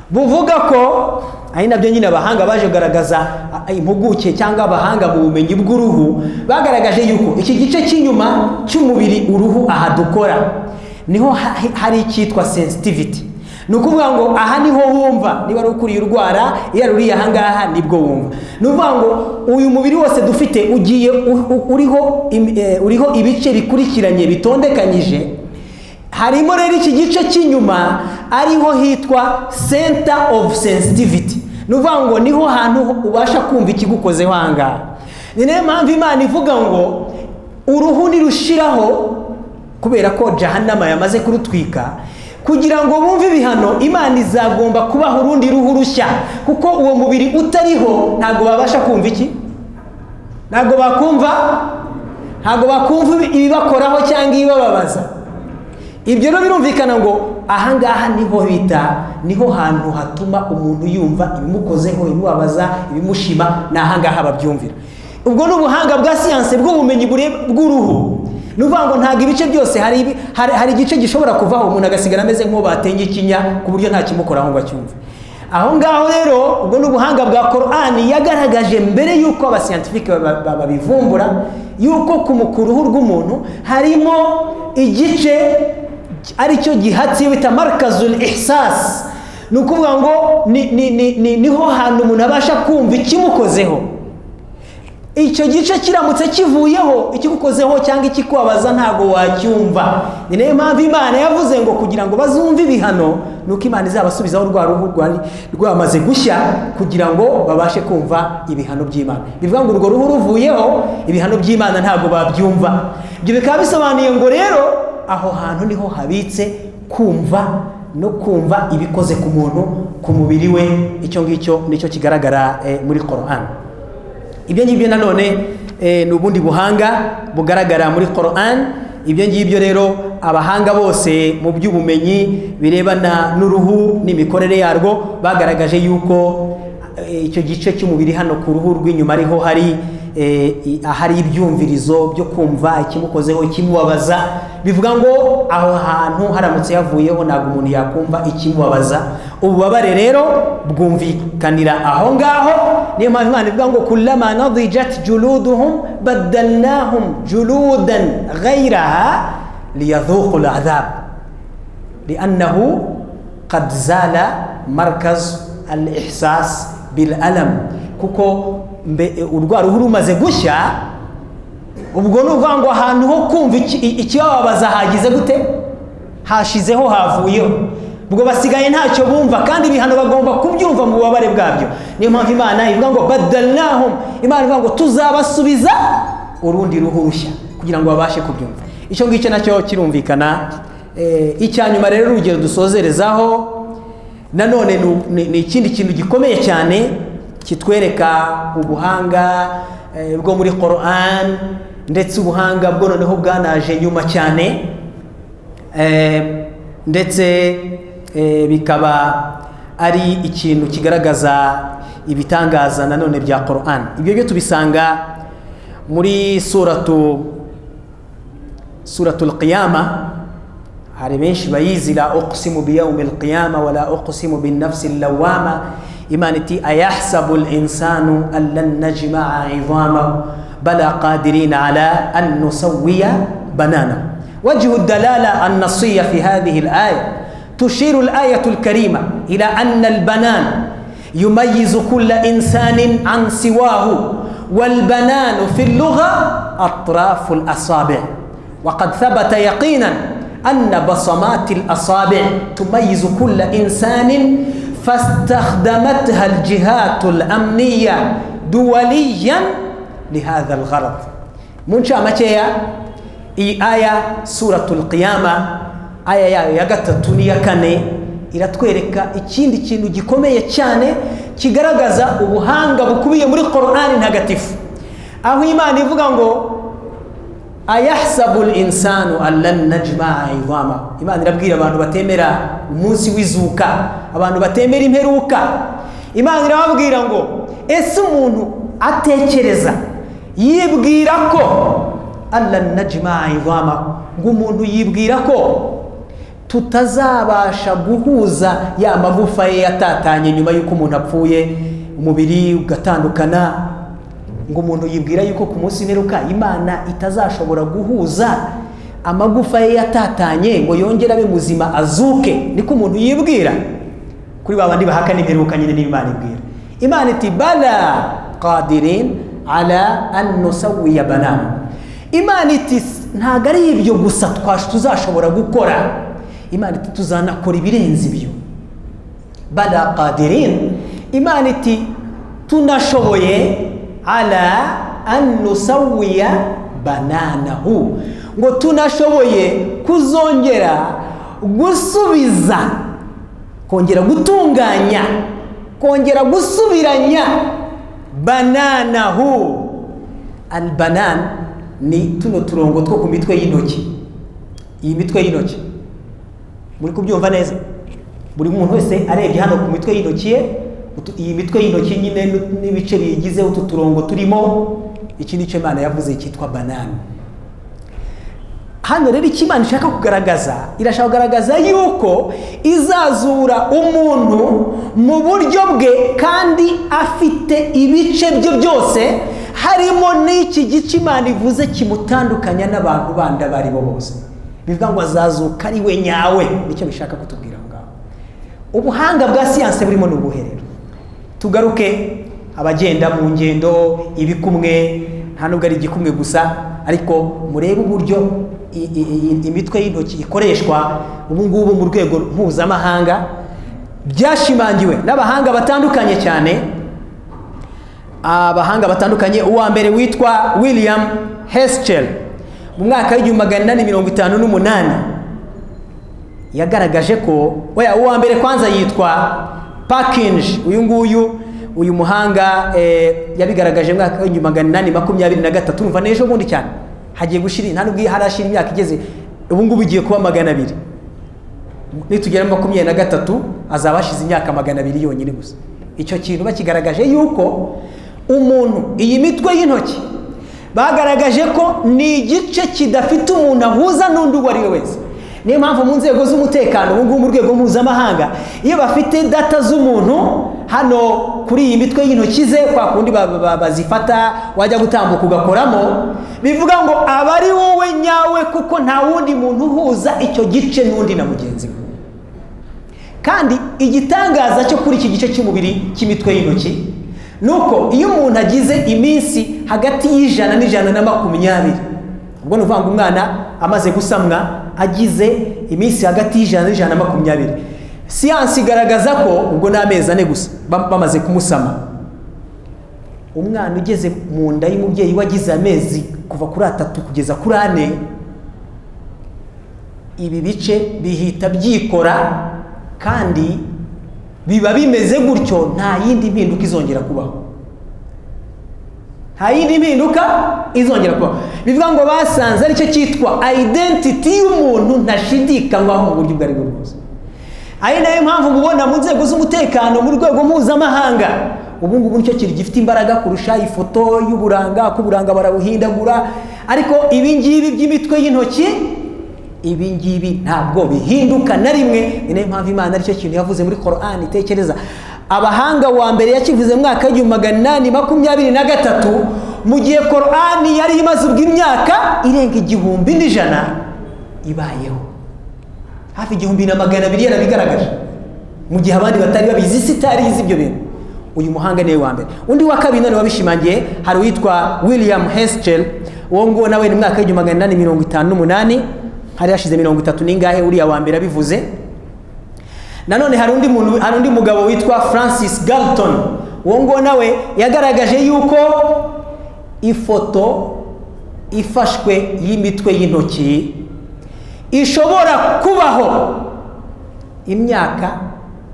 buvuga ko ari nabyo nyine abahanga baje kugaragaza a- a- impuguke cyangwa abahanga mu bumenyi bw'uruhu bagaragaje yuko iki gice cy'inyuma cy'umubiri uruhu aha dukora niho ha- hari icyitwa sensitivity ni ukuvuga ngo aha niho wumva niba ari ukuriye urwara iyo ari uriye ahangaha nibwo wumva ni ukuvuga ngo uyu mubiri wose dufite ugiye u- u- uriho im- eh, uriho ibice bikurikiranye bitondekanyije harimo rero iki gice cy'inyuma ariho hitwa center of sensitivity ni ukuvuga ngo niho hantu ubasha kumva ikigukozeho ahangaha ni nayo mpamvu imana ivuga ngo uruhu nirushiraho kubera ko jahanama yamaze kurutwika kugira ngo bumve ibihano imana izagomba kubaha urundi ruhu rushya kuko uwo mubiri utariho ntabwo babasha kumva iki ntabwo bakumva ntabwo bakumva ibibakoraho cyangwa ibibababaza ibyo rero birumvikana ngo ahangaha niho bita niho hantu hatuma umuntu yumva ibimukozeho ibimubabaza ibimushima ni ahangaha babyumvira ubwo ni ubuhanga bwa siyanse bw'ubumenyi bure- bw'uruhu ni ukuvuga ngo ntabwo ibice byose hari, ibi- hari, hari igice gishobora kuvaho umuntu agasigara ameze nk'uwo batenge ikinya ku buryo nta kimukoraho ngo acyumve aho ngaho rero ubwo ni ubuhanga bwa korani yagaragaje mbere y'uko abasiyantifike ba- ba- babivumbura y'uko ku mu- ku ruhu rw'umuntu harimo igice aricyo gihatiye bita marikazul ihsas ni ukuvuga ngo ni- ni- ni- ni- niho hantu umuntu abasha kumva ikimukozeho icyo gice kiramutse kivuyeho ikigukozeho cyangwa ikikubabaza ntabwo wacyumva ni nayo mpamvu imana yavuze ngo kugira ngo bazumve ibihano ni uko imana izabasubizaho rwa ruhu rwari rwamaze gushya kugira ngo babashe kumva ibihano by'imana bivuga ngo urwo ruhu ruvuyeho ibihano by'imana ntabwo babyumva ibyo bikaba bisobanuye ngo rero aho hantu niho habitse kumva no kumva ibikoze ku muntu ku mubiri we icyo ngicyo nicyo kigaragara eh, muri korani ibyo ngibyo nanone eh, ni ubundi buhanga bugaragara muri Quran ibyo ngibyo rero abahanga bose mu by'ubumenyi birebana n'uruhu n'imikorere yarwo bagaragaje yuko eh, icyo gice cy'umubiri hano ku ruhu rw'inyuma ariho hari eh, i- ahari ibyumvirizo byo kumva ikimukozeho ikimubabaza bivuga ngo aho hantu haramutse havuyeho ntabwo umuntu yakumva ikimubabaza ububabare rero bwumvikanira aho ngaho niyo mpamvu imana ivuga ngo kurama nadijat juluduhum badalnahum juludan ghayraha liyadhuqu al'adhab لأنه قد زال مركز الإحساس بالألم kuko mbe- urwa ruhu rumaze gushya ubwo ni ukuvuga ngo ahantu ho kumva iki- i- ikibababaza hagize gute hashizeho havuyeho ubwo basigaye ntacyo bumva kandi ibihano bagomba kubyumva mu bubabare bwabyo niyo mpamvu imana ivuga ngo badalnahum imana ivuga ngo tuzabasubiza urundi ruhu rushya kugira ngo babashe kubyumva icyo ngicyo nacyo kirumvikana Eh, icya nyuma rero urugero dusozerezaho nanone ni u- ni- ni ikindi kintu gikomeye cyane kitwereka ubuhanga eh, bwo muri Quran ndetse ubuhanga bwo noneho bwanaje nyuma cyane Eh, ndetse eh, bikaba ari ikintu kigaragaza ibitangaza nanone bya Quran ibyo byo tubisanga muri suratu suratul qiyama hari benshi bayizi la uqsimu biyawmi alqiyama wala uqsimu binnafsi allawama imana iti ayahsabu linsanu an lan najmaa idamahu bala qadirina ala an nusawiya bananahu وجه الدلالة النصية في هذه الآية تشير الآية الكريمة إلى أن البنان يميز كل إنسان عن سواه والبنان في اللغة أطراف الأصابع وقد ثبت يقينا أن بصمات الأصابع تميز كل إنسان فاستخدمتها الجهات الأمنية دوليا لهذا الغرض من شاء متى إي آية سورة القيامة آية يا يغتتو نيكني iratwereka ikindi kintu gikomeye cyane kigaragaza ubuhanga bukubiye muri Qur'ani ntagatifu aho Imana ivuga ngo ayahsabu insanu allan najmaa idama imana irabwira abantu batemera umunsi w'izuka abantu batemera imperuka imana irababwira ngo ese umuntu atekereza yibwira ko allan najmaa idama ngo umuntu yibwira ko tutazabasha guhuza ya magufa ye yatatanye nyuma y'uko umuntu apfuye umubiri ugatandukana ngo umuntu yibwira yuko ku munsi mperuka imana itazashobora guhuza amagufa ye yatatanye ngo yongere abe muzima azuke niko umuntu yibwira kuri ba bandi bahaka n'imperuka nyine niyo imana ibwira imana iti bala qadirin ala an nusawiya banana imana iti ntabwo ari ibyo gusa twash- tuzashobora gukora imana iti tuzanakora ibirenze ibyo bala qadirin imana iti tunashoboye ala an nusawiya bananahu ngo tunashoboye kuzongera gusubiza kongera gutunganya kongera gusubiranya bananahu albanan ni tuno turongo two ku mitwe y'intoki iyi mitwe y'intoki muri kubyumva neza buri muntu wese arebye hano ku mitwe y'intoki ye utu- iyi mitwe y'intoki nyine n'u- n'ibice biyigize utu turongo turimo iki ni cyo imana yavuze cyitwa banana hano rero icyo imana ishaka kugaragaza irashaka kugaragaza yuko izazura umuntu mu buryo bwe kandi afite ibice bye byose harimo n'iki gice imana ivuze kimutandukanya n'abantu bandi abo ari bo bose bivuga ngo azazuka ari we nyawe nicyo bishaka kutubwira aho ngaho ubuhanga bwa siyanse burimo ni ubuhe rero tugaruke abagenda mu ngendo ibikumwe nta nubwo ari igikumwe gusa ariko murebe uburyo i- i- i- imitwe y'intoki ikoreshwa ubu ngubu mu rwego mpuzamahanga byashimangiwe n'abahanga batandukanye cyane abahanga batandukanye uwa mbere witwa william heschel mu mwaka w'igihumbi magana inani mirongo itanu n'umunani yagaragaje ko oya uwa mbere kwanza yitwa pakinji uyu nguyu uyu muhanga eh, yabigaragaje mu mwaka w'igihumbi magana inani makumyabiri na gatatu urumva n'ejo bundi cyane hagiye gushira nta nubwo harashira imyaka igeze ubu ngubu igiye kuba magana abiri nitugera muri makumyabiri na gatatu azaba hashize imyaka magana abiri yonyine gusa icyo kintu bakigaragaje yuko umuntu iyi mitwe y'intoki bagaragaje ko ni igice kidafite umuntu ahuza n'undi uwo ari we wese niyo mpamvu mu nzego z'umutekano ubu ngubu mu rwego mpuzamahanga iyo bafite data z'umuntu hano kuri iyi mitwe y'intoki ze kwa kundi ba- ba- bazifata wajya gutambuka ugakoramo bivuga ngo aba ari wowe nyawe kuko nta wundi muntu uhuza icyo gice n'undi na mugenzi we kandi igitangaza cyo kuri iki gice cy'umubiri cy'imitwe y'intoki ni uko iyo umuntu agize iminsi hagati y'ijana n'ijana na makumyabiri ubwo ni ukuvuga ngo umwana amaze gusamwa agize iminsi hagati y'ijana n'ijana na makumyabiri siyansi igaragaza ko ubwo ni amezi ane gusa ba- bamaze kumusama umwana ugeze mu nda y'umubyeyi we agize amezi kuva kuri atatu kugeza kuri ane ibi bice bihita byikora kandi biba bimeze gutyo nta yindi mpinduka izongera kubaho nta yindi mpinduka izongera kubaho bivuga ngo basanze aricyo cyitwa identity y'umuntu ntashidikanywaho mu buryo ubwo ari bwo bwose ari nayo mpamvu mubona mu nzego z'umutekano mu rwego mpuzamahanga ubu ngubu nicyo kintu gifite imbaraga kurusha ifoto y'uburanga ko uburanga barabuhindagura ariko ibi ngibi by'imitwe y'intoki ibi ngibi ntabwo bihinduka na rimwe ni nayo mpamvu imana aricyo kintu yavuze muri korani tekereza abahanga wa mbere yakivuze mu mwaka w'igihumbi magana inani makumyabiri na gatatu mu gihe korani yari imaze ubwo imyaka irenga igihumbi n'ijana ibayeho hafi igihumbi na magana abiri yarabigaragaje mu gihe abandi batari babizi isi itari izi ibyo bintu uyu muhanga niwe wa mbere undi wa kabiri none wabishimangiye hari uwitwa william heschel uwo nguwo nawe ni mwaka w'igihumbi magana inani mirongo itanu n'umunani hari hashize mirongo itatu n'ingahe uriya wa mbere abivuze nanone hari undi muntu hari undi mugabo witwa francis galton uwo nguwo nawe yagaragaje yuko ifoto ifashwe y'imitwe y'intoki ishobora kubaho imyaka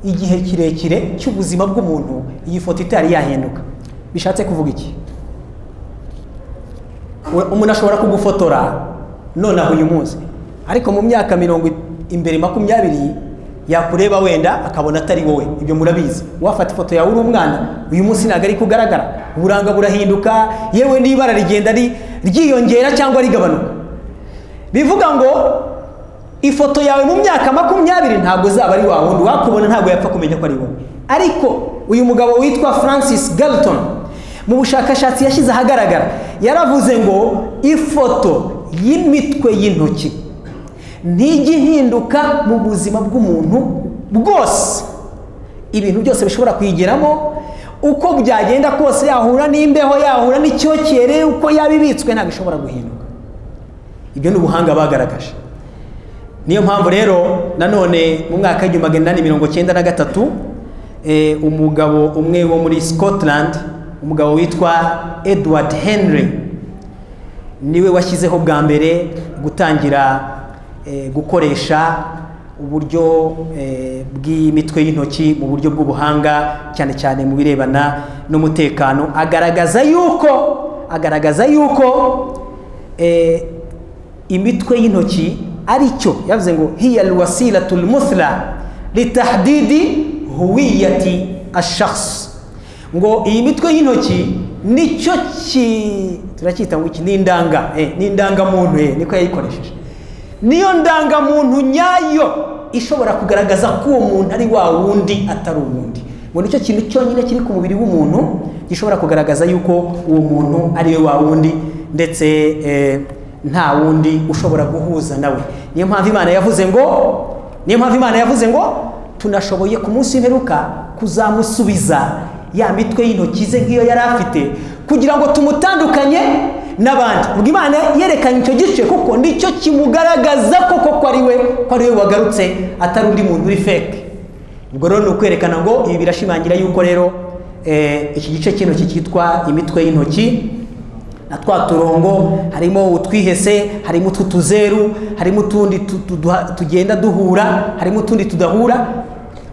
igihe kirekire cy'ubuzima bw'umuntu iyi foto itari yahinduka bishatse kuvuga iki We- umuntu ashobora kugufotora nonaha uyu munsi ariko mu myaka mirongo i- imbere makumyabiri yakureba wenda akabona atari wowe ibyo murabizi wafata ifoto yawe uri umwana uyu munsi ntabwo ari kugaragara uburanga burahinduka yewe n'ibara rigenda ri- ryiyongera cyangwa rigabanuka bivuga ngo ifoto yawe mu myaka makumyabiri ntabwo uzaba ari wa wundi wakubona ntabwo yapfa kumenya ko ari wowe ariko uyu mugabo witwa francis galton mu bushakashatsi yashyize ahagaragara yaravuze ngo ifoto y'imitwe y'intoki ntijya ihinduka mu buzima bw'umuntu bwose ibintu byose bishobora kuyigeramo uko byagenda kose yahura n'imbeho yahura n'icyokere uko yaba ibitswe ntabwo ishobora guhinduka ibyo ni ubuhanga bagaragaje niyo mpamvu rero nanone mu mwaka w'igihumbi magana inani mirongo cyenda na gatatu eh, umugabo umwe wo muri scotland umugabo witwa edward henry niwe washyizeho bwa mbere gutangira eh, gukoresha uburyo eh, bw'imitwe y'intoki mu buryo bw'ubuhanga cyane cyane mu birebana n'umutekano agaragaza yuko agaragaza yuko eh, imitwe y'intoki ari cyo yavuze ngo hiya alwasilatul muthla litahdidi huwiyati ashakhs ngo iyi mitwe y'intoki nicyo ki turacyita ngo iki ni indanga eh, ni indangamuntu eh, niko yayikoresheje niyo ndangamuntu nyayo ishobora kugaragaza ko uwo muntu ari wa wundi atari uwundi ngo nicyo kintu cyonyine kiri ku mubiri w'umuntu gishobora kugaragaza yuko uwo muntu ari we wa wundi ndetse eh, nta wundi ushobora guhuza nawe niyo mpamvu imana yavuze ngo niyo mpamvu imana yavuze ngo tunashoboye ku munsi w'imperuka kuzamusubiza ya mitwe y'intoki ze nk'iyo yari afite kugira ngo tumutandukanye n'abandi ubwo imana yerekanye icyo gice kuko nicyo kimugaragaza koko ko ari we ko ari we wagarutse atari undi muntu uri feke ubwo rero ni ukwerekana ngo ibi birashimangira yuko rero eh, iki gice cy'intoki cyitwa imitwe y'intoki na twa turongo harimo utwihese harimo ututuzeru harimo utundi tu- tu- duha- tugenda duhura harimo utundi tudahura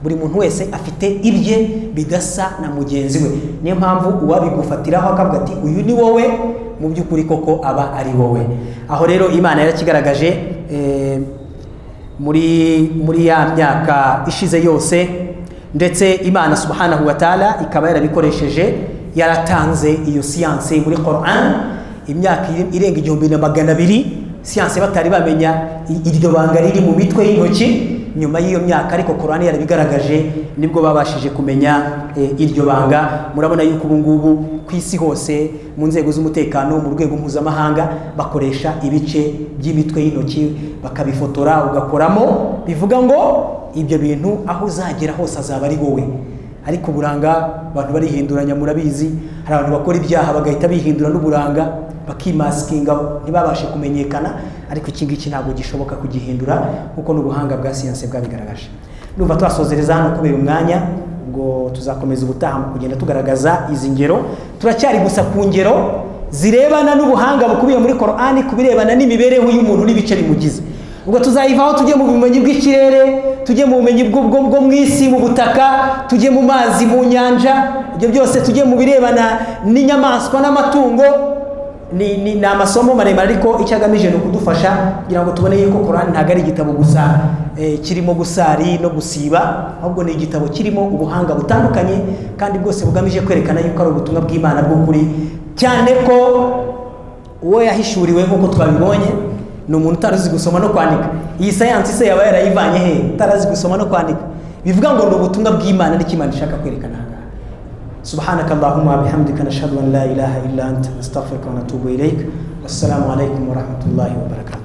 buri muntu wese afite ibye bidasa na mugenzi we niyo mpamvu uwabigufatiraho akavuga ati uyu ni wowe mu by'ukuri koko aba ari wowe aho rero imana yarakigaragaje eh, muri muri ya myaka ishize yose ndetse imana subhanahu wa taala ikaba yarabikoresheje yaratanze iyo siyanse muri Quran imyaka iri- irenga igihumbi na magana abiri siyanse batari bamenya i- iryo banga riri mu mitwe y'intoki nyuma y'iyo myaka ariko Quran yarabigaragaje nibwo babashije kumenya eh, iryo banga murabona yuko ubu ngubu ku isi hose mu nzego z'umutekano mu rwego mpuzamahanga bakoresha ibice by'imitwe y'intoki bakabifotora ugakoramo bivuga ngo ibyo bintu aho uzagera hose azaba ari wowe ariko uburanga abantu barihinduranya murabizi hari abantu bakora ibyaha bagahita bihindura n'uburanga bakimasikinga ntibabashe kumenyekana ariko iki ngiki ntabwo gishoboka kugihindura kuko n'ubuhanga bwa siyanse bwabigaragaje numva twasozereza hano kubera umwanya ngo tuzakomeza ubutaha mu kugenda tugaragaza izi ngero turacyari gusa ku ngero zirebana n'ubuhanga bukubiye muri korani ku birebana n'imibereho y'umuntu n'ibice bimugize ubwo tuzayivaho tujye mu bumenyi bw'ikirere tujye mu bumenyi bwo bwo- bwo mu isi mu butaka tujye mu mazi mu nyanja ibyo byose tujye mu birebana n'inyamaswa n'amatungo ni, ni, ni amasomo maremare ariko icyo agamije ni ukudufasha kugira ngo tubone yuko korani ntabwo ari igitabo gusa eh, kirimo gusari no gusiba ahubwo ni igitabo kirimo ubuhanga butandukanye kandi bwose bugamije kwerekana yuko ari ubutumwa bw'imana bw'ukuri cyane ko uwo yahishuriwe nk'uko twabibonye ni umuntu utari uzi gusoma no kwandika iyi sayansi se yaba yarayivanye he utari azi gusoma no kwandika bivuga ngo ni ubutumwa bw'imana nicyo imana ishaka kwerekana aha ngaha subhanaka allahumma wa bihamdika nashhadu an la ilaha illa anta nastaghfiruka wa natubu ilayk wassalamu alaykum wa rahmatullahi wa barakatuh